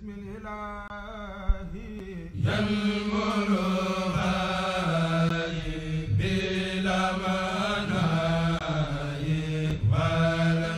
بسم الإله ينمر بلا مناي ولا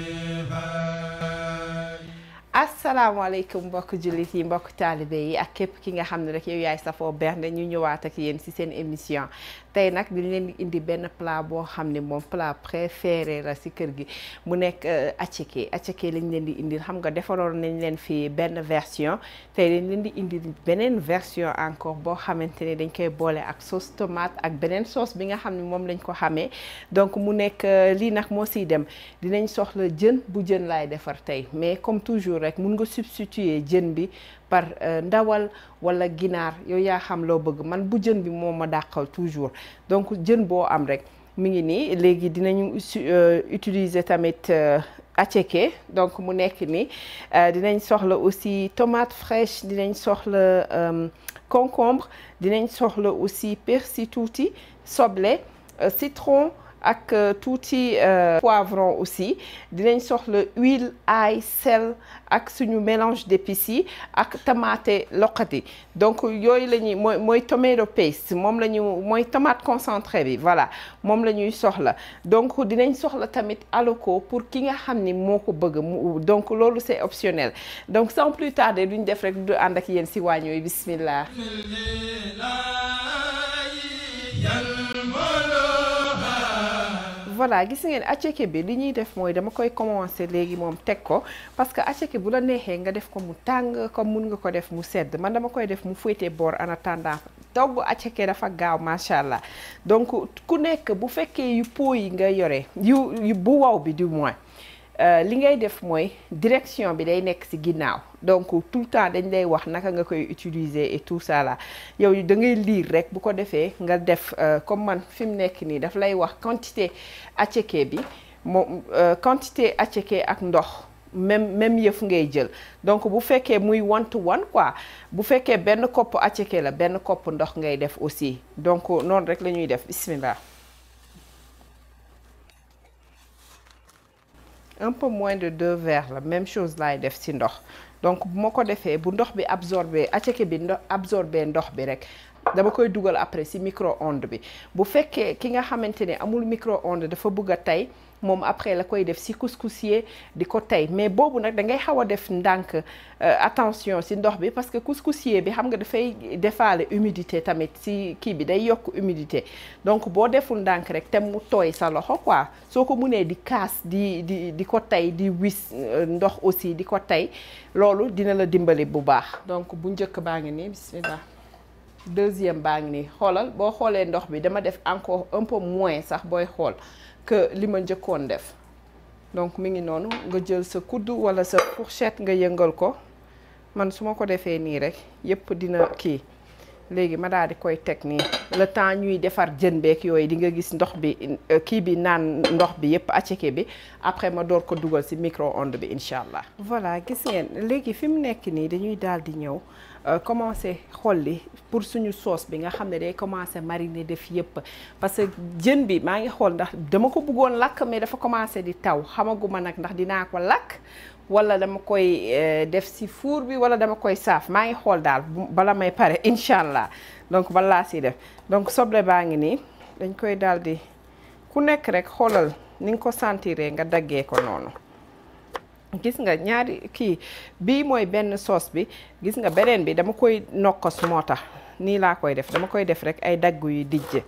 انتهاء asalaamaaleykum mbokk jullit yi mbokk taalibe yi ak képp ki nga xam ne rek yow yaay safoo bernde ñu ñëwaat ak yéen ci seen émission tey nag dañ leen di indi benn plat boo xam ne moom plat préféré la ci kër gi mu nekk attiéké attiéké lañ leen di indil xam nga defaroon nañ leen fi benn version tey dañ leen di indil beneen version encore boo xamante ne dañ koy boole ak sauce tomate ak beneen sauce bi nga xam ne moom lañ ko xamee donc mu nekk lii nag moo siy dem dinañ soxla jën bu jën laay defar tey mais comme toujours rek mun nga substituer jën bi par ndawal wala ginaar yow yaa xam loo bëgg man bu jën bi moo ma dàqal toujours donc jën boo am rek mi ngi nii léegi dinañu utiliser tamit attiéké donc mu nekk ni dinañ soxla aussi tomate fraîche dinañ soxla concombre dinañ soxla aussi persil tuuti soble citron ak tuuti poivron aussi dinañ soxla huile ail sel ak suñu mélange d'épices yi ak tomate loqati donc yooyu la ñuy mooy mooy tomato paste moom la ñu mooy tomate concentré bi voilà moom la ñuy soxla donc dinañ soxla tamit aloko pour ki nga xam ni moo ko bëgg mu donc loolu c'est optionnel donc sans plus tarder duñ def rek du ànd ak yéen si waañ yooyu bismillah voilà gis ngeen attiéké bi li ñuy def mooy dama koy commencer léegi moom teg ko parce que attiéké bu la neexee nga def ko mu tàng comme mun nga ko def mu sedd man dama koy def mu féete boor en attendant togg attiéké dafa gaaw macha allah donc ku nekk bu fekkee yu pot yi nga yore yu yu bu waw bi du moins li ngay def mooy direction bi day nekk ci ginnaaw donc tout le temps dañ lay wax naka nga koy utiliser et tout ça là yow da ngay lire rek bu ko defee nga def comme man fi mu nekk nii daf lay wax quantité attiéké bi moom quantité attiéké ak ndox même même yëf ngay jël donc bu fekkee muy one to one quoi bu fekkee benn kopp attiéké la benn kopp ndox ngay def aussi donc noonu rek la ñuy def bismillah un peu moins de deux verres la même chose laay def ci ndox donc bu ma ko defee bu ndox bi absorbé attiéké bi ndox absorbé ndox bi rek dama koy dugal après ci micro-ondes bi bu fekkee ki nga xamante ne amul micro-ondes dafa bëgg a tey moom après la koy def ci couscousier di ko tey mais boobu nag da ngay xaw a def ndànk attention ci ndox bi parce que couscousier bi xam nga dafay defaale humidité tamit ci kii bi day yokk humidité donc boo deful ndànk rek te mu tooy sa loxo quoi soo ko munee di kaas di di di ko tey di wis ndox aussi di ko tey loolu dina la dimbali bu baax donc bu njëkk baa ngi nii bismillah deuxième baa ngi nii xoolal boo xoolee ndox bi dama def encore un peu moins sax booy xool que li ma njëkkoon def donc mi ngi noonu nga jël sa kuddu walla sa fourchette nga yëngal ko man su ma ko defee nii rek yépp dina kii léegi ma daal di koy teg nii le temps ñuy defar jën beek yooyu di nga gis ndox bi kii bi naan ndox bi yépp attiéké bi après ma door ko dugal ci micro-ondes bi incha allah. voilà gis ngeen léegi fi mu nekk nii dañuy daal di ñëw commencer xolli pour suñu sauce bi nga xam ne day commencer mariner def yépp parce que jën bi maa ngi xool ndax dama ko bëggoon lakk mais dafa commencer di taw xamaguma nag ndax dinaa ko lakk. wala dama koy def ci four bi wala dama koy saaf maa ngi xool daal bala may pare incha allah donc balaa si def donc soble baa ngi nii dañ koy daal di ku nekk rek xoolal ni nga ko sentiree nga daggee ko noonu gis nga ñaari kii bii mooy benn sauce bi gis nga beneen bi dama koy nokkos moo tax nii laa koy def dama koy def rek ay dagg yu dijj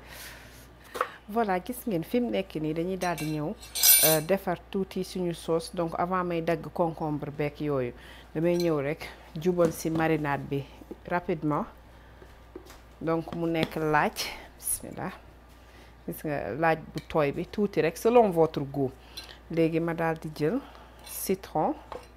voilà gis ngeen fi mu nekk nii dañuy daal di ñëw defar tuuti suñu sauce donc avant may dagg concombre beeg yooyu damay ñëw rek jubal ci marinade bi rapidement donc mu nekk laaj bismillah gis nga laaj bu tooy bi tuuti rek selon votre goût léegi ma daal di jël citron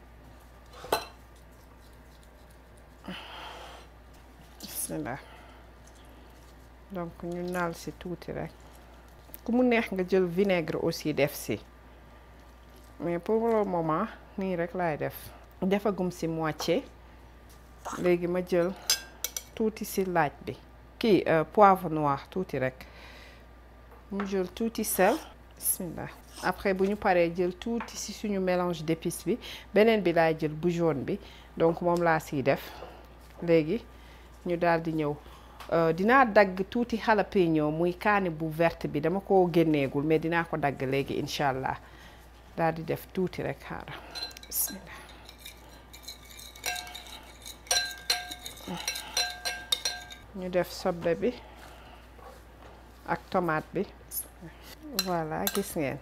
bismillah donc ñu naal ci tuuti rek ku mu neex nga jël vinaigre aussi def ci mais pour le moment nii rek laay def defagum ci moitié léegi ma jël tuuti ci laaj bi kii poivre noir tuuti rek mu jël tuuti sel bismillah après bu ñu paree jël tuuti ci suñu mélange d'épices bi beneen bi laay jël bu jaune bi donc moom laa siy def léegi ñu daal di ñëw dinaa dagg tuuti jalapeno muy kaani bu verte bi dama ko génneegul mais dinaa ko dagg léegi incha allah daal di def tuuti rek xaaral bismillah ñu def soble bi ak tomate bi voilà gis ngeen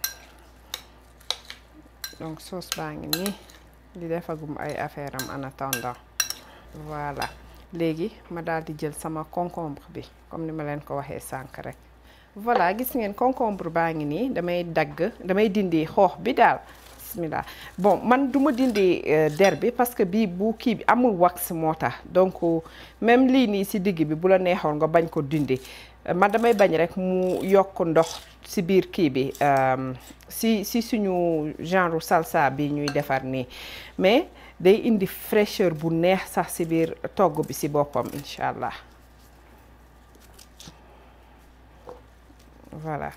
donc sauce baa ngi nii di defagum ay affaire am en attendant voilà léegi ma daal di jël sama concombre bi comme ni ma leen ko waxee sànq rek voilà gis ngeen concombre baa ngi nii damay dagg damay dindi xoox bi daal bismillah bon man du ma dindi der bi parce que bii bu kii bi amul wax moo tax donc même lii nii si digg bi bu la neexoon nga bañ ko dindi man damay bañ rek mu yokk ndox si biir kii bi si si suñu genre salsa bi ñuy defar nii mais day indi fraîcheur bu neex sax si biir togg bi si boppam incha allah voilà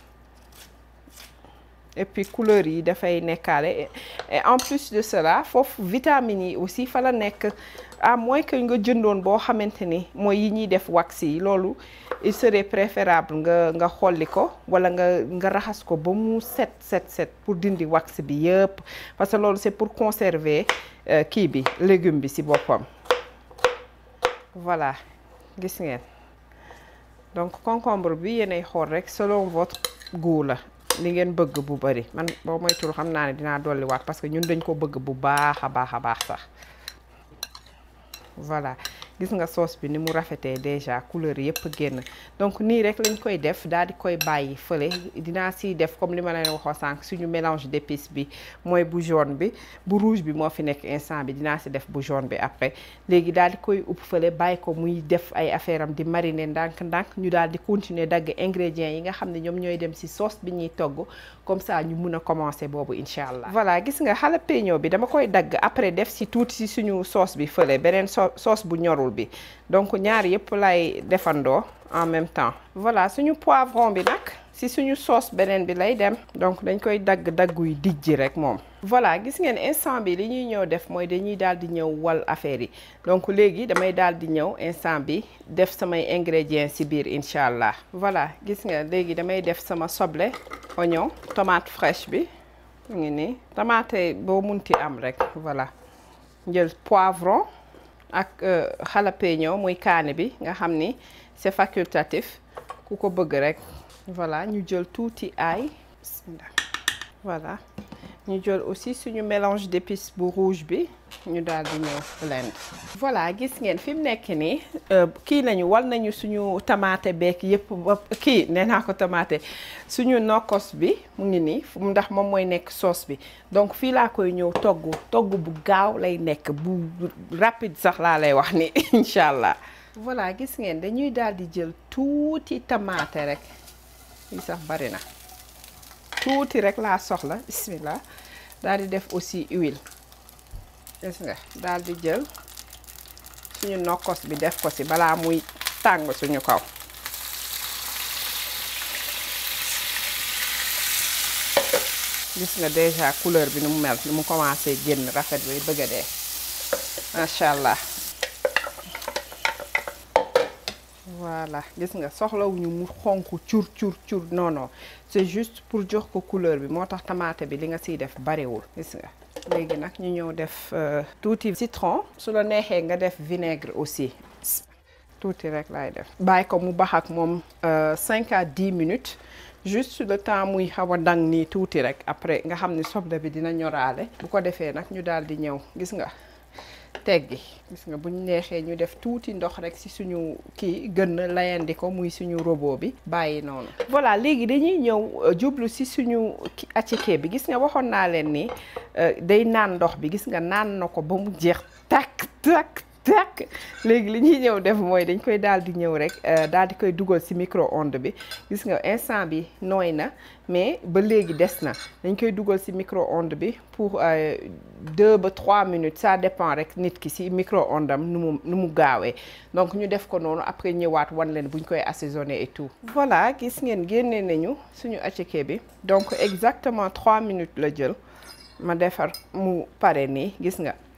et puis couleur yi dafay nekkaale et en plus de cela foofu vitamines yi aussi fa la nekk à moins que nga jëndoon boo xamante ni mooy yi ñuy def wax yi loolu il serait préférable nga nga xolli ko wala nga nga raxas ko ba mu set set set pour dindi wax bi yëpp parce que loolu c'est pour conserver kii bi légume bi ci boppam voilà gis ngeen donc concombre bi yéenay xool rek selon votre goût la li ngeen bëgg bu bari man boo moytul xam naa ne dinaa dolli waat parce que ñun dañ ko bëgg bu baax a baax a baax sax voilà gis nga sauce bi ni mu rafetee déjà couleur yëpp génn donc nii rek lañ koy def daal di koy bàyyi fële dinaa siy def comme li ma leen waxoo sànq suñu mélange d'épices bi mooy bu jaune bi bu rouge bi moo fi nekk instant bi dinaa si def bu jaune bi après léegi daal di koy upp fële bàyyi ko muy def ay affaire am di mariner ndànk-ndànk ñu daal di continuer dagg ingrédients yi nga xam ne ñoom ñooy dem si sauce bi ñuy togg comme ça ñu mun a commencer boobu incha allah. voilà gis nga jalapeno bi dama koy dagg après def si tuuti si suñu sauce bi fële beneen sauce bu ñorul bi donc ñaar yëpp lay defandoo en même temps voilà suñu poivron bi nag si suñu sauce beneen bi lay dem donc dañ koy dagg dagguy dijji rek moom voilà gis ngeen instant bi li ñuy ñëw def mooy dañuy daal di ñëw wal affaire yi donc léegi damay daal di ñëw instant bi def samay ingrédients si biir incha allah voilà gis nga léegi damay def sama soble oignon tomate fraîche bi mu ngi nii tomate boo munti am rek voilà jël poivron ak jalapeno muy kaani bi nga xam ni c'est facultatif ku ko bëgg rek voilà ñu jël tuuti ail bismillah voilà ñu jël aussi suñu mélange d'épices bu rouge bi ñu daal di ñëw blend voilà gis ngeen fi mu nekk nii kii nañu wal nañu suñu tamaate beek yëpp ba kii nee naa ko tamaate suñu nokkos bi mu ngi nii ndax moom mooy nekk sauce bi donc fii laa koy ñëw togg togg bu gaaw lay nekk bu rapide sax laa lay wax ni incha allah voilà gis ngeen dañuy daal di jël tuuti tamaate rek lii sax bari na tuuti rek laa soxla bismillah daal di def aussi huile gis nga daal di jël suñu nokkos bi def ko ci balaa muy tàng suñu kaw gis nga déjà couleur bi ni mu mel ni mu commencé génn rafet bi bëgg a dee macha allah voilà gis nga soxlawuñu mu xonk cur cur cur non non c'est juste pour jox ko couleur bi moo tax tamaate bi li nga siy def bariwul gis nga léegi nag ñu ñëw def tuuti citron su la neexee nga def vinaigre aussi tuuti rek laay def bàyyi ko mu bax ak moom cinq à dix minutes juste le temps muy xaw a dang nii tuuti rek après nga xam ni soble bi dina ñoraale bu ko defee nag ñu daal di ñëw gis nga teggi gis nga buñ neexee ñu def tuuti ndox rek ci suñu kii gën layandi ko muy suñu robot bi bàyyi noonu voilà léegi dañuy ñëw jublu ci suñu attiéké bi gis nga waxoon naa leen ni day naan ndox bi gis nga naan na ko ba mu jeex takk takk takk léegi li ñuy ñëw def mooy dañ koy daal di ñëw rek daal di koy dugal ci micro-ondes bi gis nga instant bi nooy na mais ba léegi des na dañ koy dugal ci micro-ondes bi pour deux ba trois minutes ça dépend rek nit ki ci micro-ondes am nu mu nu mu gaawee donc ñu def ko noonu après ñëwaat wan leen buñ koy assaisonner et tout. voilà gis ngeen génne nañu suñu attiéké bi donc exactement trois minutes la jël ma defar mu pare nii gis nga.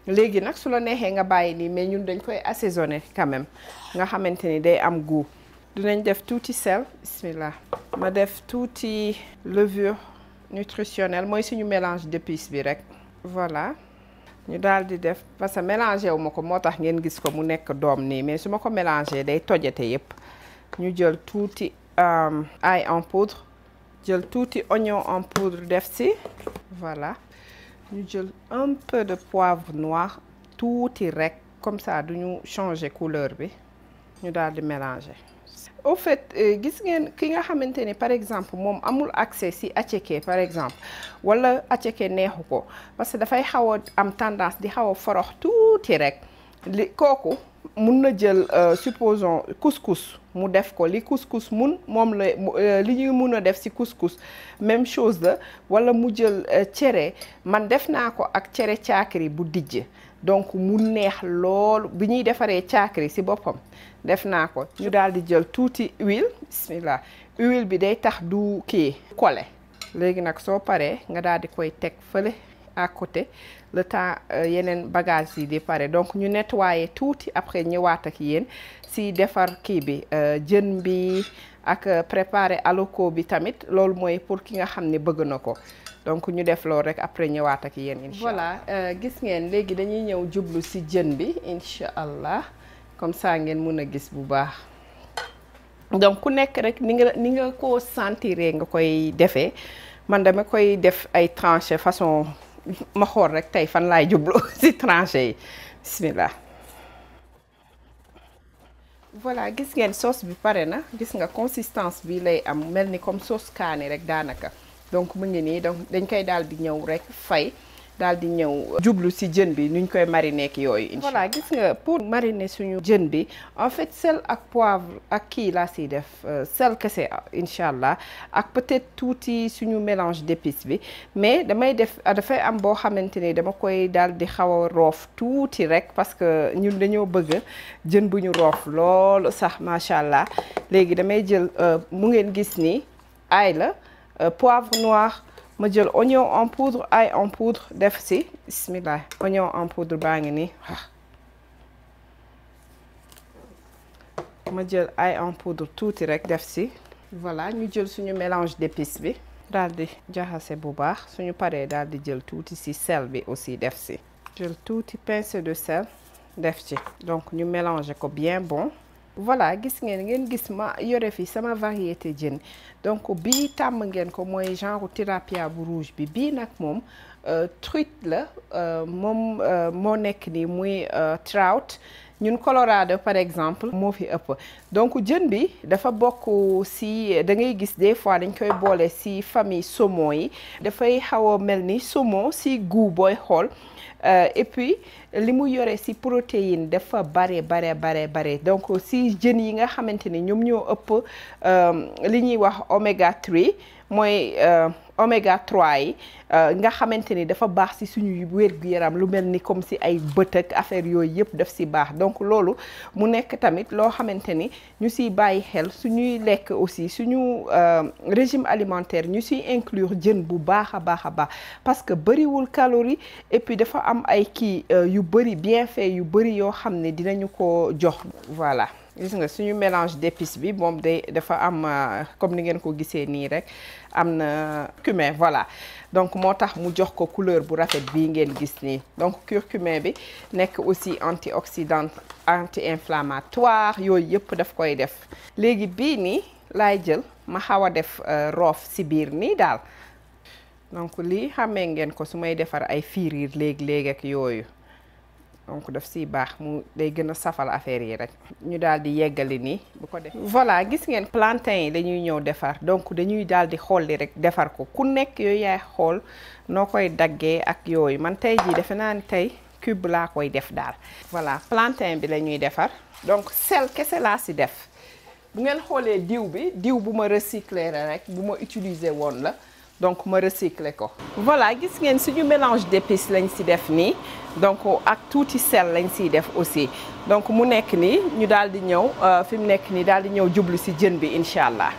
léegi nag su la neexee nga bàyyi nii mais ñun dañ koy assaisonner quand même nga xamante ni day am goût dinañ def tuuti sel bismillah ma def tuuti levure nutritionnelle mooy suñu mélange d'épices bi rek voilà ñu daal di def parce que mélangé wu ma ko moo tax ngeen gis ko mu nekk doom nii mais su ma ko mélangé day tojate yépp ñu jël tuuti ail en poudre jël tuuti oignon en poudre def ci voilà ñu jël un peu de poivre noir tuuti rek comme ça duñu changer couleur bi ñu daal di mélanger au fait gis ngeen ki nga xamante ni par exemple moom amul accès ci attiéké par exemple wala attiéké neexu ko parce que dafay xaw a am tendance di xaw a forox tuuti rek li kooku mun na jël supposons couscous mu def ko li couscous mun moom la li ñuy mun a def ci couscous même chose la wala mu jël cere man def naa ko ak cere caakiri bu dijj donc mu neex loolu bi ñuy defaree caakiri ci boppam def naa ko ñu daal di jël tuuti huile bismillah huile bi day tax du kii kole léegi nag soo paree nga daal di koy teg fële à côté le temps yeneen bagages yi di pare donc ñu nettoyer tuuti après ñëwaat ak yéen si defar kii bi jën bi ak préparer aloko bi tamit loolu mooy pour ki nga xam ne bëgg na ko donc ñu def loolu rek après ñëwaat ak yéen incha allah voilà gis ngeen léegi dañuy ñëw jublu si jën bi incha allah comme ça ngeen mun a gis bu baax donc ku nekk rek ni nga ni nga ko sentiree nga koy defee man dama koy def ay tranchées façon ma xool rek tey fan laay jublu ci tranchées yi bismillah voilà gis ngeen sauce bi pare na gis nga consistance bi lay am mel ni comme sauce kaani rek daanaka donc mu ngi nii donc dañ koy daal di ñëw rek fay daal di ñëw jublu ci jën bi nuñ koy mariner ak yooyu voilà gis nga pour mariner suñu jën bi en fait sel ak poivre ak kii laa siy def sel kese incha allah ak peut-être tuuti suñu mélange d'épices bi mais damay def dafay am boo xamante ni dama koy daal di xaw a roof tuuti rek parce que ñun dañoo bëgg jën bu ñu roof loolu sax macha allah léegi damay jël mu ngeen gis ni ail la poivre noir ma jël oignon en poudre ail en poudre def ci bismillah oignon en poudre baa ngi nii ma jël ail en poudre tuuti rek def ci voilà ñu jël suñu mélange d'épices bi daal di jaxase bu baax suñu paree daal di jël tuuti ci sel bi aussi def ci jël tuuti pincée de sel def ci donc ñu mélanger ko bien bon voilà gis ngeen ngeen gis ma yore fi sama variété jën donc bii tàmm ngeen ko mooy genre tilapia bu rouge bi bii nag moom truite la moom moo nekk nii muy trout ñun Colorado par exemple moo fi ëpp donc jën bi dafa bokk ci da ngay gis des fois dañ koy boole ci famille saumon yi dafay xaw a mel ni saumon ci goût booy xool et puis li mu yore ci protéine dafa bare bare bare bare donc ci jën yi nga xamante ni ñoom ñoo ëpp li ñuy wax oméga 3 mooy oméga 3 yi nga xamante ni dafa baax ci suñu wér-gu-yaram lu mel ni comme ci ay bët ak affaire yooyu yëpp daf ci baax donc loolu mu nekk tamit loo xamante ni ñu ciy bàyyi xel suñuy lekk aussi suñu régime alimentaire ñu ciy inclure jën bu baax a baax a baax parce que bëriwul calorie et puis dafa am ay kii yu bëri bienfait yu bëri yoo xam ne dinañu ko jox voilà gis nga suñu mélange d'épices bi moom day dafa am comme ni ngeen ko gisee nii rek am na cumin voilà donc moo tax mu jox ko couleur bu rafet bii ngeen gis nii donc curcumin bi nekk aussi antioxydant anti-inflammatoire yooyu yëpp daf koy def léegi bii nii laay jël ma xaw a def roof ci biir nii daal donc lii xamee ngeen ko su may defar ay fiiriir léegi-léegi ak yooyu donc daf siy baax mu day gën a safal affaire yi rek ñu daal di yeggali nii bu ko def voilà gis ngeen plantain yi dañuy ñëw defar donc dañuy daal di xolli rek defar ko ku nekk yooyu yaay xool noo koy daggee ak yooyu man tey jii defe naa ni tey cube laa koy def daal voilà plantain bi la ñuy defar donc sel kese laa si def bu ngeen xoolee diw bi diw bu ma recycler rek bu ma utiliser woon la donc ma recycler ko voilà gis ngeen suñu mélange d'épices lañ ci def nii donc ak tuuti sel lañ ciy def aussi donc mu nekk nii ñu daal di ñëw fi mu nekk nii daal di ñëw jublu ci jën bi incha allah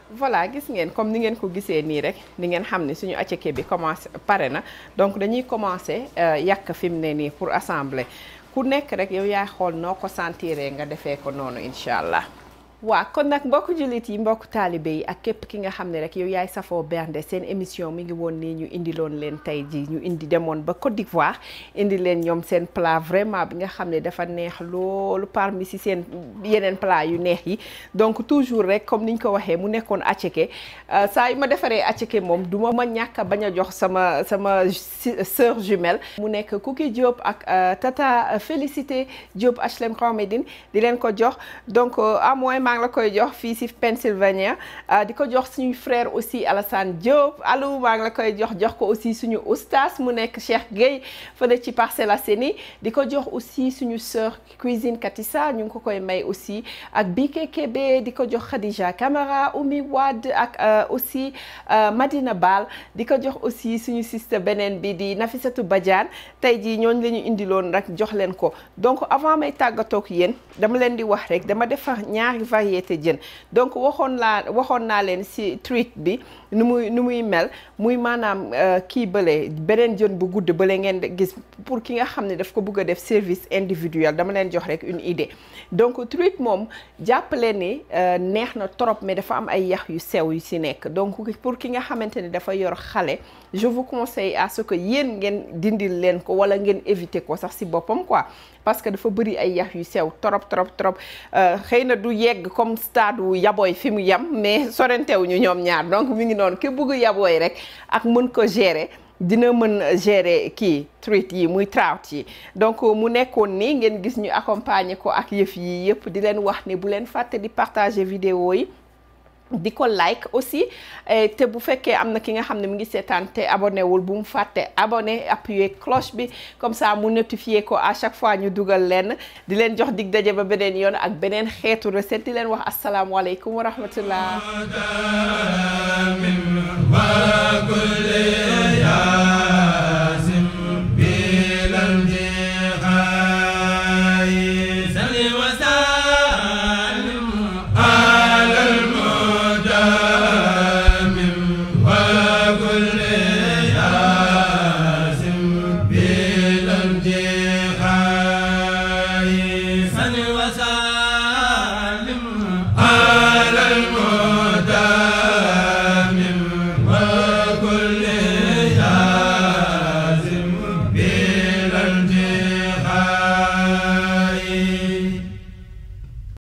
voilà gis ngeen comme ni ngeen ko gisee nii rek ni ngeen xam ne suñu attiéké bi commencé pare na donc dañuy commencé yàq fi mu ne nii pour assembler ku nekk rek yow yaay xool noo ko sentiree nga defee ko noonu incha allah. waa kon nag mbokku jullit yi mbokku taalibe yi ak képp ki nga xam ne rek yow yaay safoo bernde seen émission mi ngi woon nii ñu indiloon leen tey ji ñu indi demoon ba Côte d'Ivoire indi leen ñoom seen plat vraiment bi nga xam ne dafa neex loolu parmi si seen yeneen plat yu neex yi donc toujours rek comme niñ ko waxee mu nekkoon attiéké saa yu ma defaree attiéké moom du ma ma ñàkk a bañ a jox sama sama sœur jumelle mu nekk Cookie Diop ak Tata Félicité Diop HLM Grand Médine di leen ko jox donc à moins maa ngi la koy jox fii si Pennsylvania di ko jox suñu frère aussi Alassane Diop allo maa ngi la koy jox jox ko aussi suñu oustas mu nekk Cheikh Gueye fële ci Parcelles Assainies di ko jox aussi suñu sœur cuisine Katissa ñu ngi ko koy may aussi ak Bike Kébé di ko jox Khadija Camara Oumi Wade ak aussi Madina Bal di ko jox aussi suñu sister beneen bi di Nafissatou Badiane tey jii ñooñu la ñu indiloon rek jox leen ko donc avant may tàggatoo ak yéen dama leen di wax rek dama defar ñaari variété jën donc waxoon laa waxoon naa leen ci treat bi nu muy nu muy mel muy maanaam kii bële beneen jën bu gudd bële ngeen gis pour ki nga xam ne daf ko bëgg a def service individuel dama leen jox rek une idée donc treat moom jàppale ni neex na trop mais dafa am ay yax yu sew yu ci nekk donc pour ki nga xamante ne dafa yor xale je vous conseille à ce que yéen ngeen dindil leen ko wala ngeen éviter ko sax ci boppam quoi parce que dafa bëri ay yax yu sew trop trop trop xëy na du yegg comme stade wu yabooy fi mu yem mais sorentewuñu ñoom ñaar donc mi ngi noonu ki bëgg yabooy rek ak mën ko gérer dina mën gérer kii treat yi muy trout yi donc mu nekkoon nii ngeen gis ñu accompagner ko ak yëf yi yëpp di leen wax ne bu leen fàtte di partager vidéo yi di ko like aussi te bu fekkee am na ki nga xam ne mu ngi seetaan te abonné wul bu mu fàtte abonné appuyer cloche bi comme ça mu notifier ko à chaque fois ñu dugal leen di leen jox dig daje ba beneen yoon ak beneen xeetu recette di leen wax asalaamualeykum wa rahmatullah